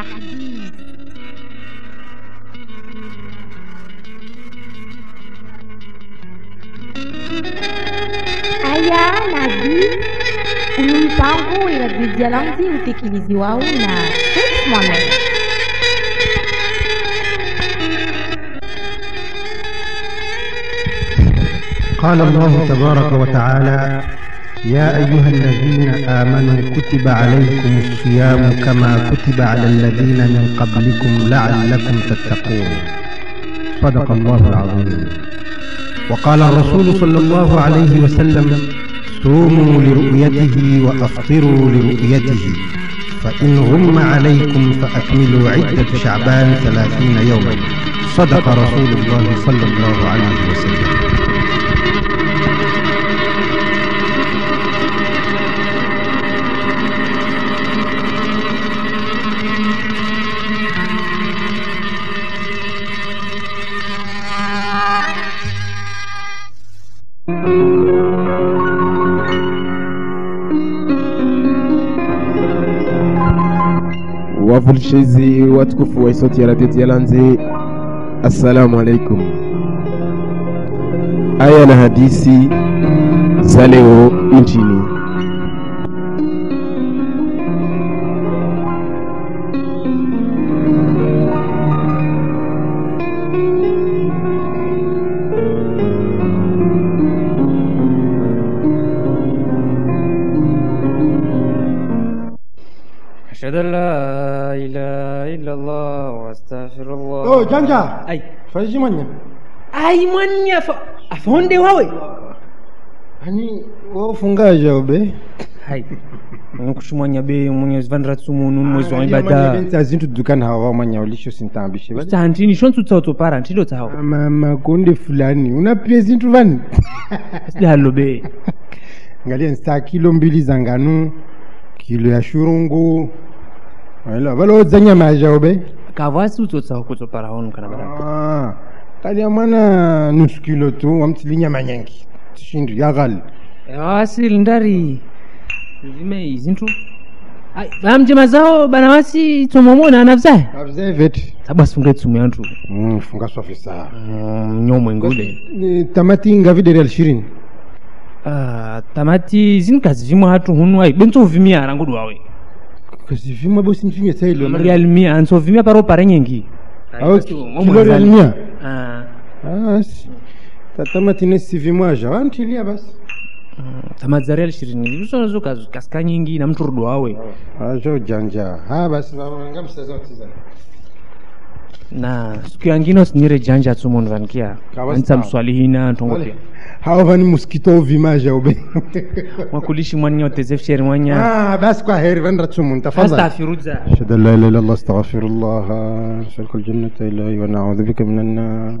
hadithi. Aya Nabii, uyu mpango irabidi alanzi utekelezi wao na Felix Mohamed. قال الله تبارك وتعالى يا أيها الذين آمنوا كتب عليكم الصيام كما كتب على الذين من قبلكم لعلكم تتقون صدق الله العظيم وقال الرسول صلى الله عليه وسلم صوموا لرؤيته وأفطروا لرؤيته فإن غم عليكم فأكملوا عدة شعبان ثلاثين يوما صدق رسول الله صلى الله عليه وسلم wavulishizi watukufu wa sauti ya radio Tialanze, assalamu alaikum. Aya na hadisi za leo nchini. أشهد أن لا إله إلا الله وأستغفر الله Oh, Janja. Ai, Faji manya. ai mwanya fa afonde wawe Hani wafungaje obe? hai nukushumwanya be mwenyezi vandira tsumunu mwezi wa ibada Benta zintu dukana hawa manya ulisho sintambishe. tantini shontu tsauto para ntilo tsawo Mama konde fulani unapia zintu vani? sidalo be Ngalia nsta kilo mbili za ngano, kilo ya shurungu. Wala wala zanya maja obe. kavasi utsotsawo kutso para honu kana bara Ah. Kalia mwana nusu kilo tu wamtilinya manyangi. Tishindu ya gal. wasi ndari zime izintu ai bamjema zao bana wasi tsomomona anavzaye Avze vet. sabasungre tsumu yantu Mm, funga swafi saa. nyomwe ngule Ni Tamati ngavi real shirini. Ah, tamati zinkazi vimwe hatu hunu ai bentsovimia arangudu wawe Kasi vima bosi nfinye sailo. real mia ansovimia paro pare nyengi Au Basi, kilo ngomwe real zali. mia. Ah, Ah, si. Tatamati ne sivi mwaja. Wantilia basi. ah, tamati za real ishirini visonazo kasika nyingi na mtu rudo wawe Ajo janja. Ha basi baba ngamsaza utiza. na siku yangine sinyire janja tsumonu vanikia Kawa anitsa sawa. mswalihina ntongo pia Hao vani mosquito vimaja ube. mwakulishi mwanya otezefsheri mwanya Ah, basi kwa heri vandra tsumu tafadhali. astafiruza أشهد أن لا إله إلا الله أستغفر الله أسألك الجنة إلهي ونعوذ بك من النار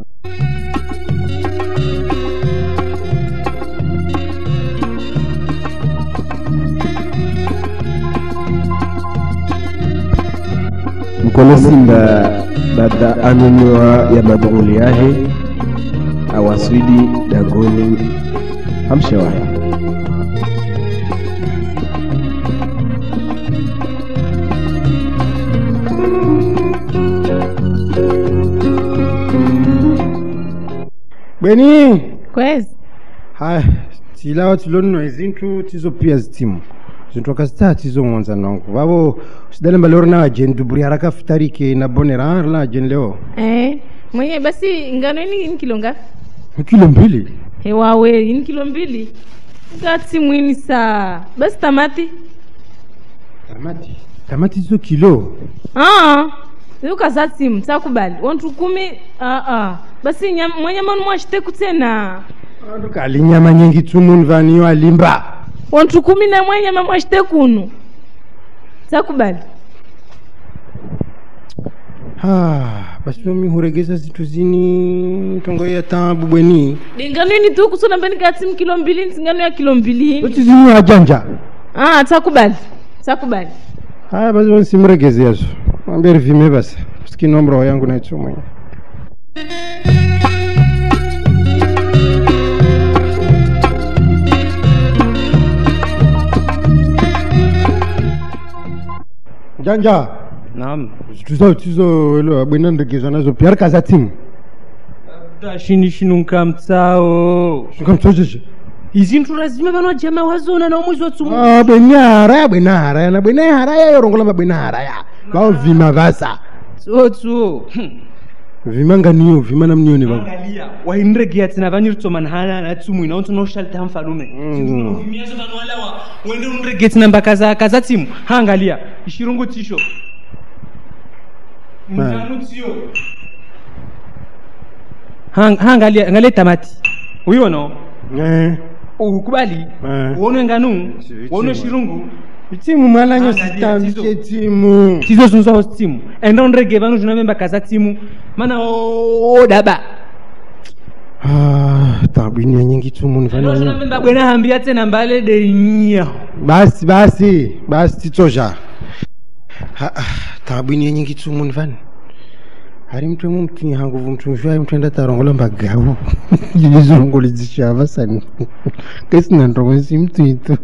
mkono simba baada anunua ya madhuli yahe awaswidi dagoni hamshewahe Bweni kwezi haya tilawa tilonno izintu tizo pia zitimu zintu akazita tizo mwanzani wangu vavo sidalemba leo na ajen duburi haraka futarike na bonera la ajen leo eh, mwenye basi ngano ini ini kilo ngapi kilo mbili hewawe ini kilo mbili ngati mwini saa basi tamati tamati tamati hizo kilo Ah, ukaza timu takubali wantu kumi ah, ah. basi nyam- mwenye manu mwashiteku tena kali nyama nyingi tumuni vaniyo alimba wantu kumi na mwenye mamwashitekunu takubali Ah, basi mimi huregeza zitu zini tongo ya tabu bweni dingano ini tu kusona mbeni kati mkilo mbili nsingano ya kilo mbili hini zote zini ajanja ah, takubali takubali haya basi basi simregeze yazo mwambie rivime basi sikini omro yangu naitso mwenye janja naam zitu zao tizo elo abwena ndegezwa nazo pia rikaza timu tashinishinunka mtsao shukamtsocheche izintu lazima vanojama wazona na umwezi watsumu Ah, bwene haraya bwene haraya na bwene haraya yorongola mabwene haraya vao vima vasa tsotso vima nganiyo vima namniyoni vangu angalia wainregea tsina vanyiritsomana hana na tsumu inaontsona ushalita mfalume Mm. vimiazo vanwalawa wende unrege tsina mba kaza kaza tsimu haangalia ishirungu tsisho mtanu tsiyo Hang- haangalia angalia tamati uyono Eh, ukubali Eh. uone nganu Sivitimu. uone shirungu timu mwalanyo Angalia, sitambike tizo. timu tizo zunzaho tsimu enda unrege vanu zvinavemba kaza tsimu mana odaba Ah, tabwinia nyingi tumu nifanya nini? zvinavemba bwena hambia tsena mbale deinya basi basi basi titsoja Ha, ah, tabwinia nyingi tumu nifani hari mtu emu mtu hanguvu mtu mshwai mtu enda tarongola mbagawu jilizongoli zishava sani kesina ndongo si mtu itu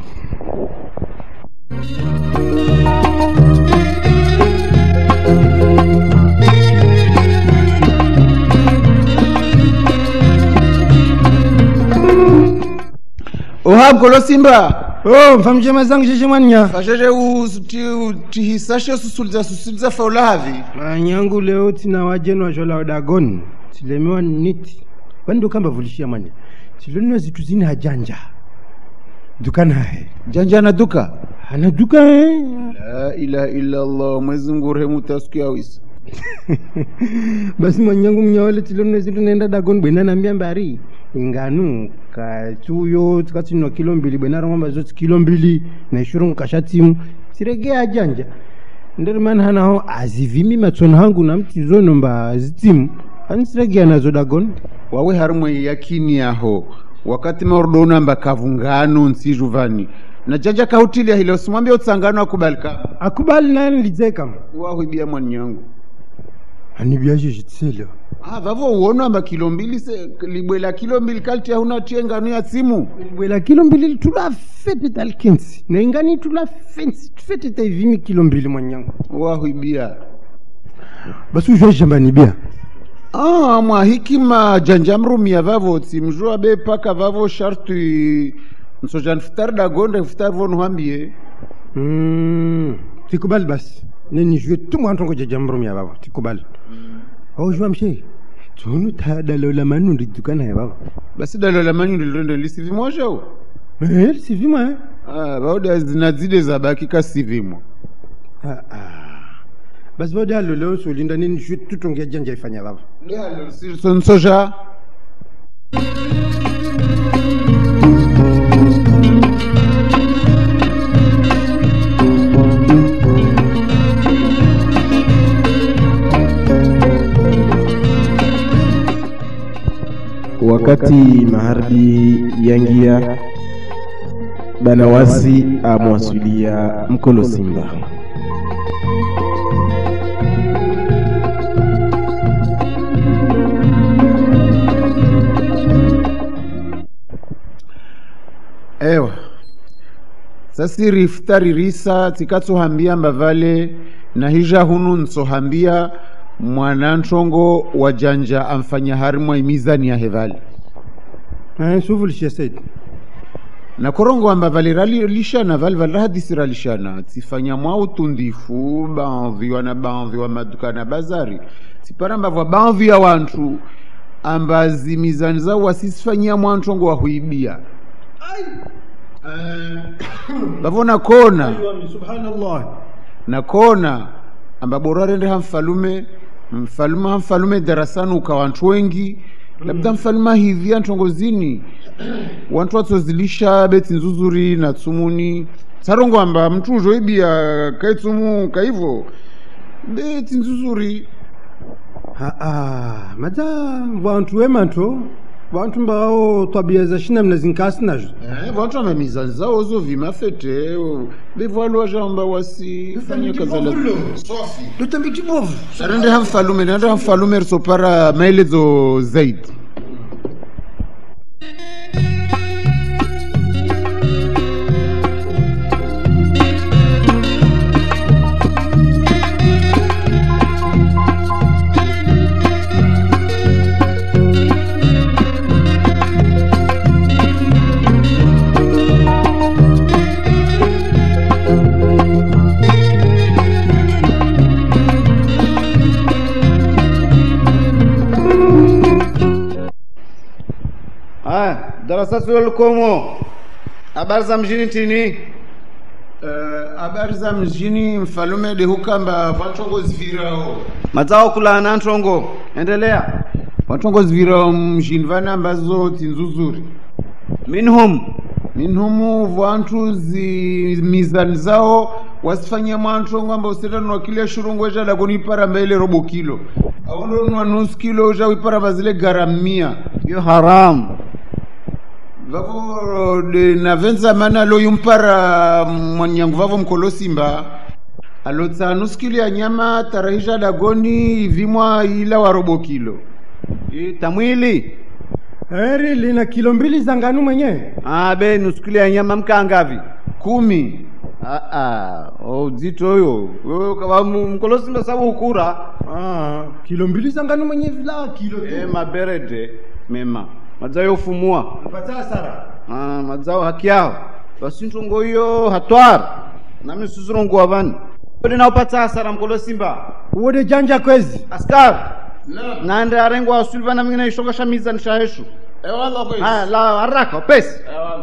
ohabgolo simba oh mfamshe mazangu sheshe mwanya fasheshe tihisashe susuliza susuliza faula havi manyangu leo tina wajenu washola wadagoni tilemewa niti wani ndokamba vulishia mwanya tilonwa zitu zini hajanja dukana hahe janja na duka ana duka eh? la ilaha illa allah mwezi mungu urehemu tasiku yawisa basi mwanyangu mnyawale tilonwa zitu naenda dagoni bwena nambia mbari inganu kachuyo tikatsinwa kilo mbili bwena rongomba zoti kilo mbili na ishurungu kashatimu tirege ajanja nderimani hanaho azivimi matsono hangu namtizono mba zitimu anisiregea nazo dagoni wawe harimwe yakini yaho wakati maordonamba kavungano nsijuvani na janja kahutilia hilo simwambia utsangano akubalika akubali naye nilidzeka wahwibia mwani yangu anibyasho zvitselo ah, vavo uonamba kilo mbili se libwela kilo mbili kalti yahuna tie ngano ya tsimu bwela kilo mbili tula fete talkensi naingani tula fensi fete taivimi kilo mbili mwanyangu wahwibia basi uzhwazhambanibia Ah, mwa hikima janja mrumia vavo tsimjua be paka vavo sharti nsoja nfutari dagonde nfutari vonuhambie Mm, tikubali basi nenizhwe tumwantongo jajamrumia vavo tikubali auzhwa mshe tsonu tadalola manundi dukanaye vavo basi dalo la manyu lilonde lisivimwashao sivima ah, vaoda zinadzide zabaki kasivimwa basi vodaloleo solinda nenizhwe tutongea janja ifanya vavo so nsoja wakati magharibi yangia banawasi amwasulia mkolo simba ewa sasiri iftari risa tikatsohambia mbavale na hija hunu ntsohambia mwanantongo wa janja amfanya harimwa imizani ya hevale suvulishia saidi na korongo amba vale rali lishana vale vale rahadisi ralishana tifanya mwa utundifu baadhiwa na baadhiwa maduka na bazari tiparamba vwa baadhi ya wantu amba zimizani zao wasisifanyia mwantongo wa huibia vavona kona subhanallah na kona amba bora rende hamfalume mfalume hamfalume darasani uka wantu wengi labda mfalume hivia ntongozini wantu watsozilisha beti nzuzuri na tsumuni tsarongo amba mtu uzoibia kaitsumu kaivo beti nzuzuri aa mata vantu wemanto vantu mbao tabia za shina mna zinkasi nazo Eh, vantu amba mizani zao zovima fete bevwalwa jamba wasifanye kazala lutambiti bovu rende hamfalume nende hamfalume risopara maelezo zaidi darasati walikomo habari za mjini tini Eh, habari za mjini mfalume de hukamba vatongozi virao mazao kulana ntongo endelea vatongozi virao mjini vana ambazo tinzuzuri minhum minhumu vantu zi mizani zao wasifanyia mwantongo amba usitanwa kile shurungu echada kuniparamba ile robo kilo aundonwa nusu kilo uchawiparamba zile garamia yo haramu vavo de navenza mana loyumpara mwanyangu vavo mkolo simba alotsa nusu kilo ya nyama tarahisha dagoni ivimwa ila wa robo kilo I tamwili heri lina kilo mbili za nganu mwenyewe abe nuskuli ya nyama mkangavi kumi aa uzito huyo wewe kama mkolosimba sabu ukura ah, kilo mbili za nganu mwenyewe vila kilo e maberede mema mazao yofumua pata hasara Ah, mazao haki yao basi ntongo hiyo hatwara nami suzurongowa vani ode naupatsa hasara mkolo simba uwode janja kwezi askari nande arengwa asulivana mingine ishongasha mizani shaheshu haya la haraka pesi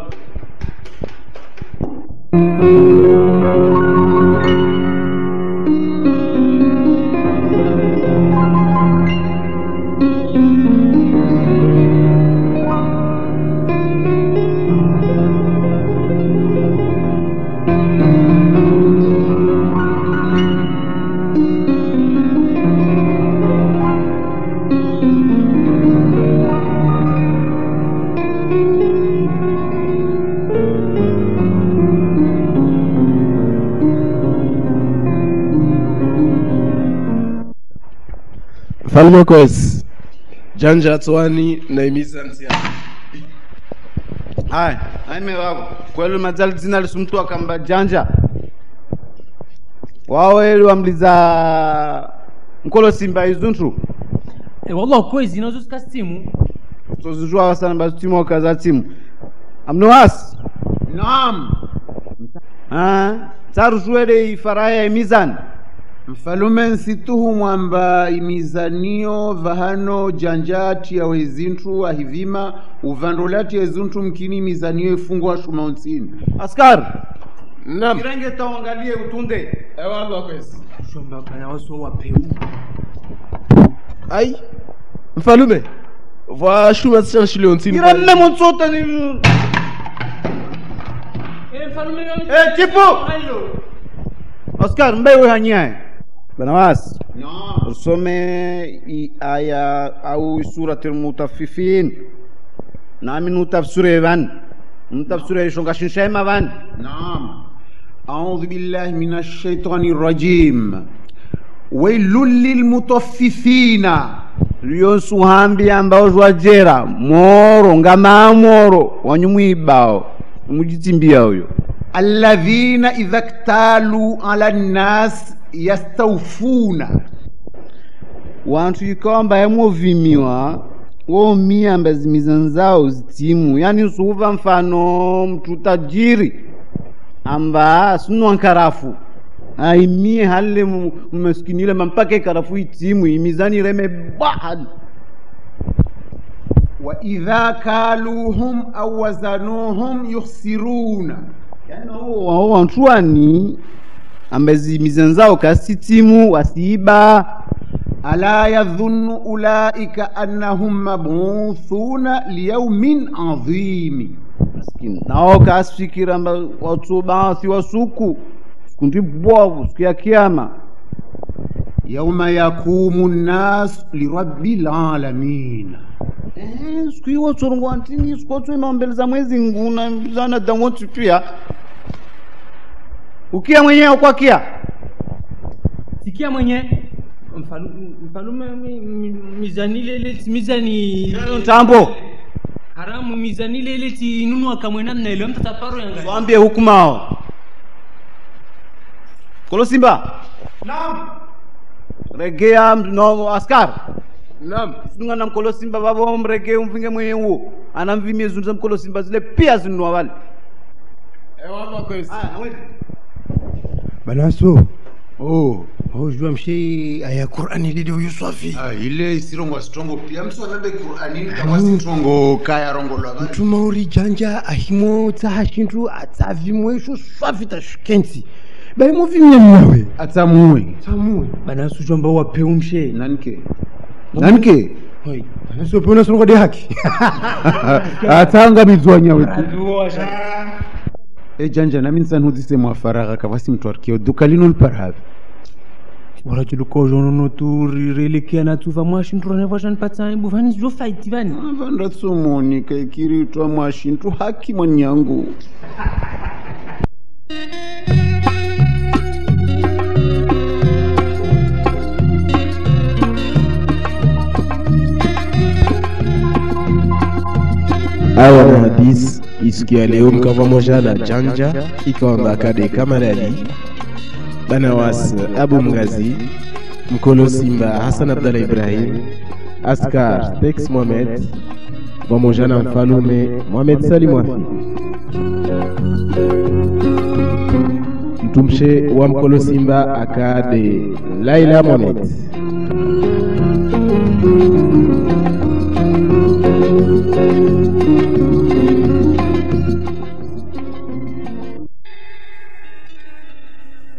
mfalme kwezi janja tswani naimiza nsia haya aime wako kweli mazali dzina lisumtu akamba janja wawe wamliza mkolo simba izuntu Eh, wallah kwezi nazo sikasimu tozijua wasana bazitimu wakaza timu amnuwasi naam tsarushwele ifaraya emizani mfalume nsituhu mwamba imizanio vahano janjati ya wezintu ahivima uvandolati yezintu mkini imizanio ifungwa shuma unsini askari nam kirenge tawangalie utunde shomba kana waso wapeu ai mfalume vashuma sishanshilio ntini iramme mutsote ni eh mfalume Eh, chipu! askari mbewe hanyaye bana wasi usome i aya au surati lmutafifin nami nutafsire van nutafsire ishonga shinshema van نعم أعوذ بالله من الشيطان الرجيم ويل للمطففين lyonsuhambi ambao zwajera moro ngama moro wanyumwibao mujitsimbia uyo الذين إذا اكتالوا على الناس يستوفون wantu ikawa mbaye movimiwa womia mbazi mizani zao zitimu yani suva mfano mtu tajiri amba sinwa nkarafu aimie halile mu- mmaskinile mampaka ikarafu itimu imizani ireme bahali وإذا كالوهم أو وزنوهم يخسرون yani wao wantuani ambazi mizani zao kasitimu wasiiba ألا يظن أولئك أنهم مبعوثون ليوم عظيم maskini nao kasifikira amba watu baasi wasuku siku ndi bwavu siku ya kiama يوم يقوم الناس لرب العالمين Eh, siku hiyo tsorongwa ntini siku tswima mbele za mwezi nguna zana damoti pia ukia mwenyewe kwa kia sikia mwenye mfalu- mfalume mi- mi- mizani lele mizani tambo haramu mizani lele tinunua kamwe namna ile mtataparo yanga twambie hukumao kolo simba regea mtu- no askari nam sinunga na mkolo simba vavo mrege umvinge mwenye uo anamvimie zundu za mkolo simba zile pia zinunua vale ewava kwezi banaso oh hojua mshe aya qurani lile uyu swafi Ah, ile isirongo sitongo pia msonambe qur'anini kama sitongo kaya rongo lwa vantu mtuma uri janja ahimo tsaha shintu atsavimwe sho swafi tashukensi baimo vimya mnawe atsamue tsamue bana sujamba wapeu mshe nanike nanike hoi bana sopeuna songo de haki atsangamidzwa nyawe e janja nami nsanhudzise mwafaragha kavasi mtu arkio duka lino liparavi warachulukojonono tu rirelekea na tuva mwashindurane vashanipatsa buvani zvo faiti vani vandatsomoni kaikiritwa mwashintu haki mwanyangu aya na hadis isikia leo mkava moja na janja ikawamba kade kamalali banawas abu mgazi mkolo simba hasan abdallah ibrahim askar tex mohamed pamoja na mfalume mohamed salim wafi mtumshe wa mkolo simba akade laila mohamed